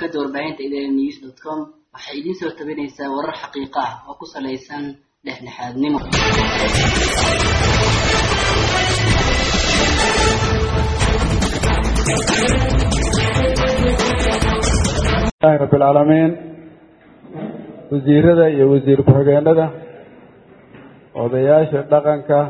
shabakada warbaahinta idn news dot com waxay idiin soo tabinaysaa warar xaqiiqa ah oo ku salaysan dhexdhexaadnimo ilahi rabi alcaalamiin wasiirada iyo wasiir ku-xigeenada odayaasha dhaqanka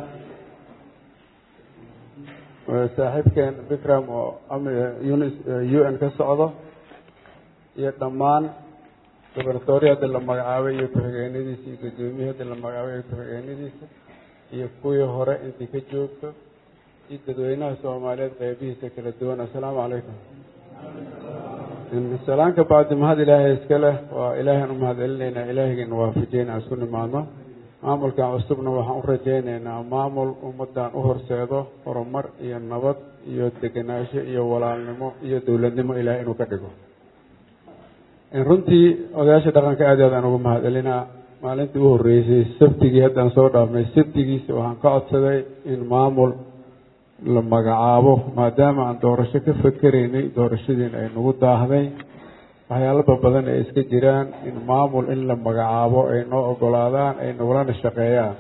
saaxiibkeen bikram oo unis u n ka socdo iyo dhammaan gobernatoriya hadda la magacaabay iyo ku-xigeenadiisa iyo gudoomiyii hadda la magacaabay iyo ku-xigeenadiisa iyo kuwii hore intii ka joogto iyo dadweynaha soomaaliyeed qeybihiisa kala duwan assalaamu calaykum salaanka bacdi mahad ilaahay iska leh waa ilaahan u mahad celinaynaa ilaahaygan waafajiyeyna aan isku nimaadno maamulkan cusubna waxaan u rajaynaynaa maamul ummadan u horseedo horumar iyo nabad iyo degenaansho iyo walaalnimo iyo dowladnimo ilahay inuu ka dhigo runtii odayaasha dhaqanka aad aad aan ugu mahad celinaa maalintii u horreysay sabtigii haddaan soo dhaafnay sabtigiisa waxaan ka codsaday in maamul la magacaabo maadaama aan doorasho ka fakeraynay doorashadiin ay nagu daahday waxyaalaba badan ay iska jiraan in maamul in la magacaabo ay noo ogolaadaan ay nagulana shaqeeyaan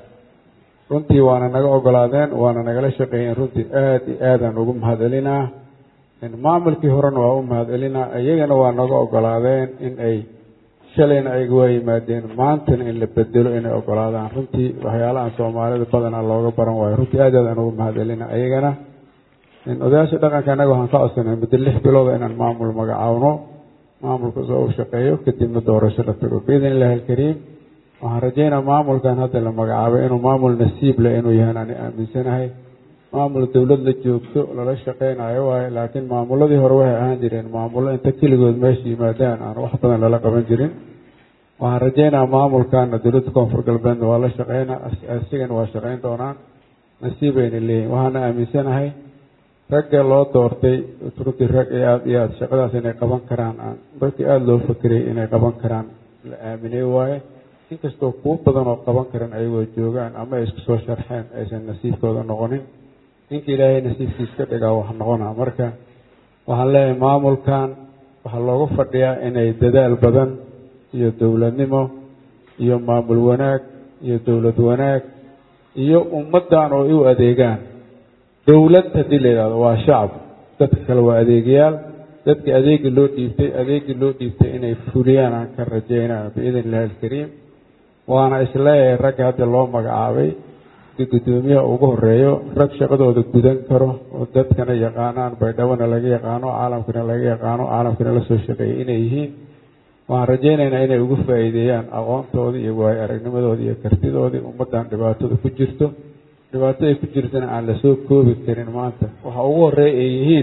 runtii waana naga ogolaadeen waana nagala shaqeeyeen runtii aada iyo aadaan ugu mahad celinaa maamulkii horena waa u mahad celinaa iyagana waa naga ogolaadeen in ay shalayna ayaga waa yimaadeen maantana in la bedelo inay ogolaadaan runtii waxyaalahan soomaalida badanaa looga baran waayo runtii aad aad aan ugu mahad celina iyagana odayaasha dhaqanka annaga waxaan ka codsanay muddo lix bilooda inaan maamul magacaawno maamulka soo u shaqeeyo kadibna doorasho la tago biidn illahi alkariim waxaan rajeynaa maamulkan hadda la magacaabay inuu maamul nasiib leh inuu yahan ani aaminsanahay maamul dowlad la joogto lala shaqeynayo waayo laakiin maamuladii hore waxay ahaan jireen maamullo inta keligood meesha yimaadaan aan wax badan lala qaban jirin waxaan rajeynaa maamulkana dowladda koonfur galbeedna waa la shaqeynaa asigana waa shaqeyn doonaan nasiibayna leeyihin waxaana aaminsanahay ragga loo doortay runtii rag iyo aada iyo aada shaqadaas inay qaban karaan dadkii aada loo fakerayay inay qaban karaan la aaminay waaye inkastoo kuwo badan oo qaban karan ayagoo joogaan ama ay isku soo sharxeen aysan nasiibkooda noqonin ninka ilaahay nasiibkiis ka dhigaa wax noqona marka waxaan leeyahay maamulkan waxaa loogu fadhiyaa inay dadaal badan iyo dowladnimo iyo maamul wanaag iyo dowlad wanaag iyo ummaddan oo u adeegaan dowlad haddii la yidhahdo waa shacab dadka kale waa adeegayaal dadka adeegi loo dhiibtay adeegii loo dhiibtay inay fuliyaan aan ka rajeynaa biidn illahi alkariim waana isleeyahay ragga hadda loo magacaabay gudoomiyaha ugu horeeyo rag shaqadooda gudan karo oo dadkana yaqaanaan baydhabona laga yaqaano caalamkana laga yaqaano caalamkana lasoo shaqeeyay inay yihiin waxaan rajeynaynaa inay ugu faa-iideeyaan aqoontoodii iyo waayo aragnimadoodii iyo kartidoodii ummaddan dhibaatada ku jirto dhibaatada ku jirtana aan lasoo koobi karin maanta waxa ugu horeeya ay yihiin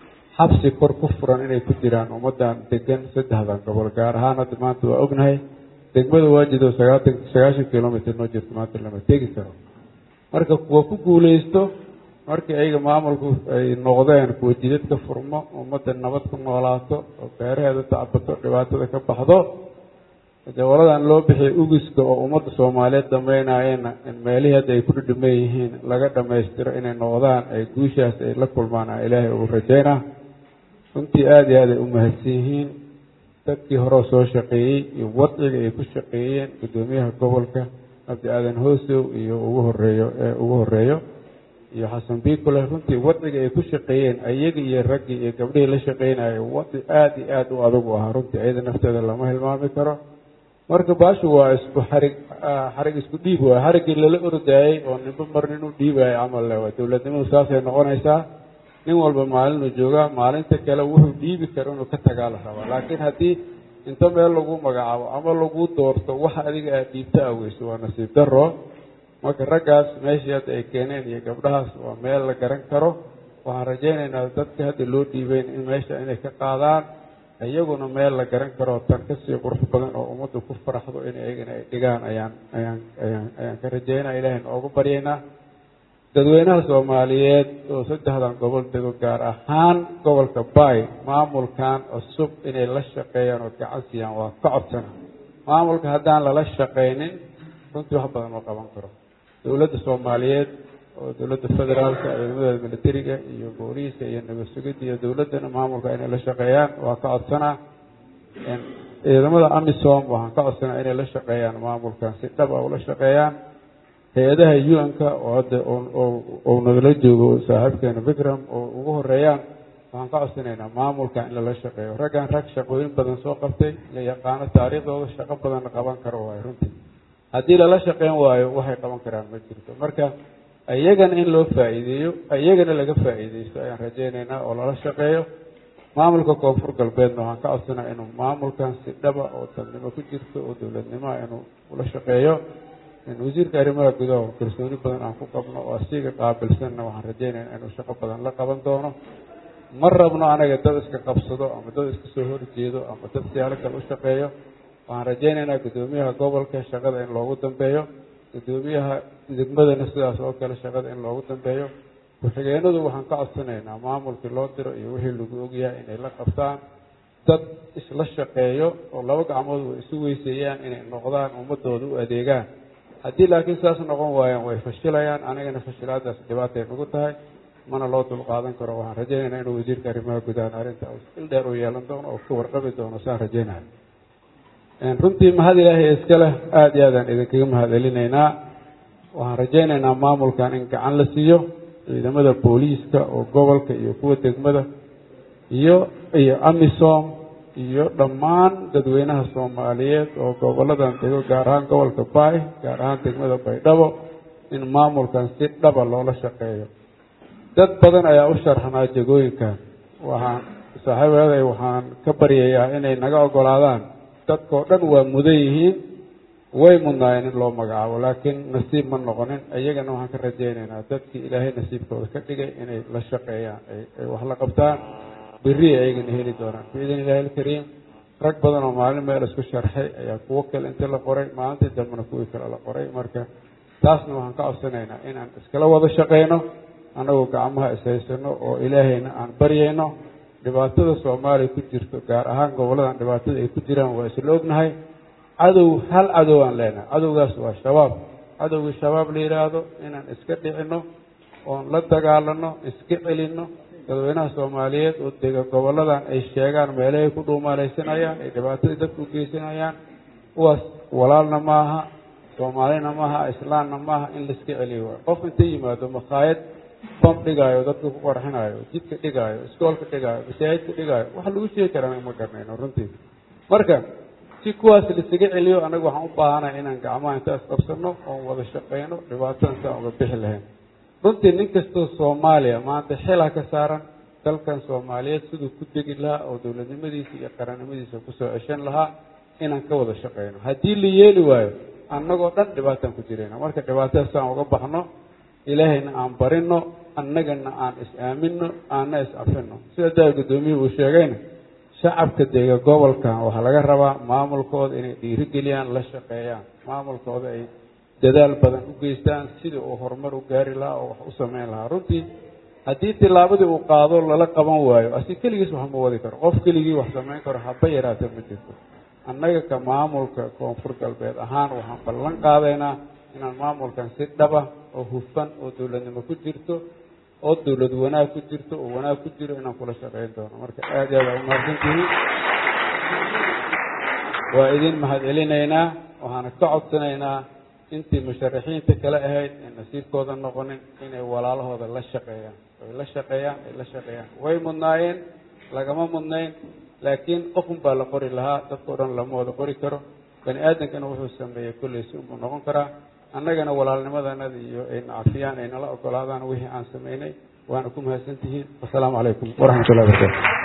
xabsi kor ku furan inay ku jiraan ummaddan degan saddexdan gobol gaar ahaan hadda maanta waa ognahay degmada waajido sagaatan sagaashan kilomitr noo jirto maanta lama tegi karo marka kuwa ku guuleysto markii ayaga maamulku ay noqdeen kuwa jidad ka furmo ummadda nabad ku noolaato oo beeraheeda tacbato dhibaatada ka baxdo dewaladan loo bixiyay ugiska oo ummadda soomaaliyeed dhamaynaayeenna in meelihii hadda ay ku dhidhiman yihiin laga dhammaystiro inay noqdaan ay guushaas ay la kulmaan a ilaahay ugu rajeynaa runtii aada iyo aad ay u mahadsan yihiin dadkii horeo soo shaqeeyey iyo wadciga ay ku shaqeeyeen guddoomiyaha gobolka cabdi aadan hoosow iyo ugu horeeyo ee ugu horeeyo iyo xasan biikule runtii wadciga ay ku shaqeeyeen ayaga iyo raggii iyo gabdhihii la shaqeynaya wadci aada iyo aada u adag u ahaa runtii iyada nafteeda lama hilmaami karo marka baashu waa isku xarig xarig isku dhiib waay xariggii lala ordaayey oo ninba mar nin u dhiibayo camal le waa dowladnimadu saasay noqonaysaa nin walba maalinuu joogaa maalinta kale wuxuu dhiibi karo inuu ka tagaa la rabaa laakiin haddii inta meel lagu magacaabo ama lagu doorto waxa adiga aad dhiibta aweyso waa nasiib daro marka raggaas meeshii hadda ay keeneen iyo gabdhahaas waa meel la garan karo waxaan rajaynaynaa dadka hadda loo dhiibeyn in meesha inay ka qaadaan iyaguna meel la garan karo tan kasii qurux badan oo ummaddu ku faraxdo in iyagana ay dhigaan ayaan ayaan ayaan ayaan ka rajeynaa ilahay noogu baryaynaa dadweynaha soomaaliyeed oo saddexdan gobol dego gaar ahaan gobolka bay maamulkan cusub inay la shaqeeyaan oo gacan siiyaan waa ka codsana maamulka haddaan lala shaqaynin runtii wax badan ma qaban karo dowladda soomaaliyeed oo dowladda federaalka ciidamada militariga iyo booliiska iyo nabad sugidda iyo dowladdana maamulka inay la shaqeeyaan waa ka codsanaa ciidamada amisom waxaan ka codsanaa inay la shaqeeyaan maamulkan si dhab a ula shaqeeyaan hay-adaha u-n-ka oo hadda ou nagala joogo saaxiibkeena vikram oo ugu horeeyaan waxaan ka codsanaynaa maamulka in lala shaqeeyo raggan rag shaqooyin badan soo qabtay la yaqaano taariikhdooda shaqo badanna qaban karo waayo runtii haddii lala shaqeyn waayo waxay qaban karaan ma jirto marka iyagana in loo faa'iideeyo iyagana laga faa'iideysto ayaan rajaynaynaa oo lala shaqeeyo maamulka koonfur galbeedna waxaan ka codsanaa inuu maamulkan si dhaba oo dalnimo ku jirto oo dowladnimoa inuu ula shaqeeyo wasiirka arrimaha gudaha oo kalsooni badan aan ku qabno oo asiga qaabilsanna waxaan rajaynaynaa inuu shaqo badan la qaban doono ma rabno anaga dad iska qabsado ama dad iska soo horjeedo ama dad siyaalo kale u shaqeeyo waxaan rajaynaynaa guddoomiyaha gobolka shaqada in loogu dambeeyo guddoomiyaha degmadana sidaas oo kale shaqada in loogu dambeeyo ku-xigeenadu waxaan ka codsanaynaa maamulkii loo diro iyo wixii lagu ogyahay inay la qabtaan dad isla shaqeeyo oo laba gacmood way isu weyseeyaan inay noqdaan ummadooda u adeegaan haddii laakiin saas noqon waayaan way fashilayaan anigana fashilaadaas dhibaatay nagu tahay mana loo dulqaadan karo waxaan rajaynaynaa inuu wasiirka arrimaha gudahan arrinta il dheer u yeelan doono oo ka warqabi doono saan rajaynayo runtii mahad ilaahay iska leh aada iyo aadaan idinkaga mahad celinaynaa waxaan rajaynaynaa maamulkan in gacan la siiyo ciidamada booliiska oo gobolka iyo kuwa degmada iyo iyo amisom iyo dhammaan dadweynaha soomaaliyeed oo goboladan dego gaar ahaan gobolka baay gaar ahaan degmada baydhabo in maamulkan si dhaba loola shaqeeyo dad badan ayaa u sharxnaa jegooyinkan waxaan saaxiibaday waxaan ka baryayaa inay naga ogolaadaan dadkao dhan waa mudan yihiin way mudnaayeen in loo magacaabo laakiin nasiib ma noqonin iyagana waxaan ka rajaynaynaa dadkii ilaahay nasiibkooda ka dhigay inay la shaqeeyaan ay wax la qabtaan beri ayagana heli doonaan biidn illahi alkariim rag badan oo maalin meel isku sharxay ayaa kuwo kale inta la qoray maalintii dambena kuwii kale la qoray marka taasna waxaan ka codsanaynaa inaan iskala wada shaqeyno annagoo gacmaha ishaysano oo ilaahayna aan baryayno dhibaatada soomaaliya ku jirto gaar ahaan goboladan dhibaatada ay ku jiraan waa isla ognahay cadow hal cadow aan leenahay cadowgaas waa shabaab cadowgii shabaab la yidhaahdo inaan iska dhicino oon la dagaalano iska celino dadweynaha soomaaliyeed oo dega goboladan ay sheegaan meelahay ku dhuumaalaysanayaan ay dhibaatadii dadku geysanayaan kuwaas walaalna maaha soomaalina maaha islaamna maaha in laiska celiyo waay qof inta yimaado makhaayad bam dhigaayo dadka ku qarxinaayo jidka dhigaayo iskoolka dhigaayo masaajidka dhigaayo waxa lagu sheegi karaa ma garanayno runtii marka si kuwaas laisaga celiyo annaga waxaan u baahanahay inaan gacmaha intaas qabsano oon wada shaqeyno dhibaatadan saan uga bixi lahayn runtii nin kastoo soomaaliya maanta xilaa ka saaran dalkan soomaaliyeed siduu ku degi lahaa oo dowladnimadiisa iyo qarannimadiisa kusoo ceshan lahaa inaan ka wada shaqeyno haddii la yeeli waayo annagoo dhan dhibaataan ku jirayna marka dhibaatadaas aan uga baxno ilaahayna aan barino annagana aan is-aamino aanna is-afino sida daa guddoomiyuhu uu sheegayna shacabka dega gobolkan waxaa laga rabaa maamulkooda inay dhiirigeliyaan la shaqeeyaan maamulkooda ay dadaal badan u geystaan sidii uu horumar u gaari lahaa oo wax u sameyn lahaa runtii haddii tilaabadii uu qaado lala qaban waayo asi keligiis wax ma wadi karo qof keligii wax samayn karo haba yaraata ma jirto annaga ka maamulka koonfur galbeed ahaan waxaan ballan qaadaynaa inaan maamulkan si dhaba oo hufan oo dowladnimo ku jirto oo dowlad wanaag ku jirto oo wanaag ku jiro inaan kula shaqeyn doono marka aada iyo aad aa umahadsantihiin waa idin mahad celinaynaa waxaana ka codsanaynaa intii musharaxiinta kale ahayd ee nasiibkooda noqonin inay walaalahooda la shaqeeyaan ay la shaqeeyaan ay la shaqeeyaan way mudnaayeen lagama mudnayn laakiin qofun baa la qori lahaa dadkao dhan lama wada qori karo bani aadamkana wuxuu sameeyey kolley si unbuu noqon karaa annagana walaalnimadanada iyo ay nacafiyaan ay nala ogolaadaan wixii aan samaynay waana ku mahadsantihiin wasalaamu calaykum waraxmat ullahi barakaatu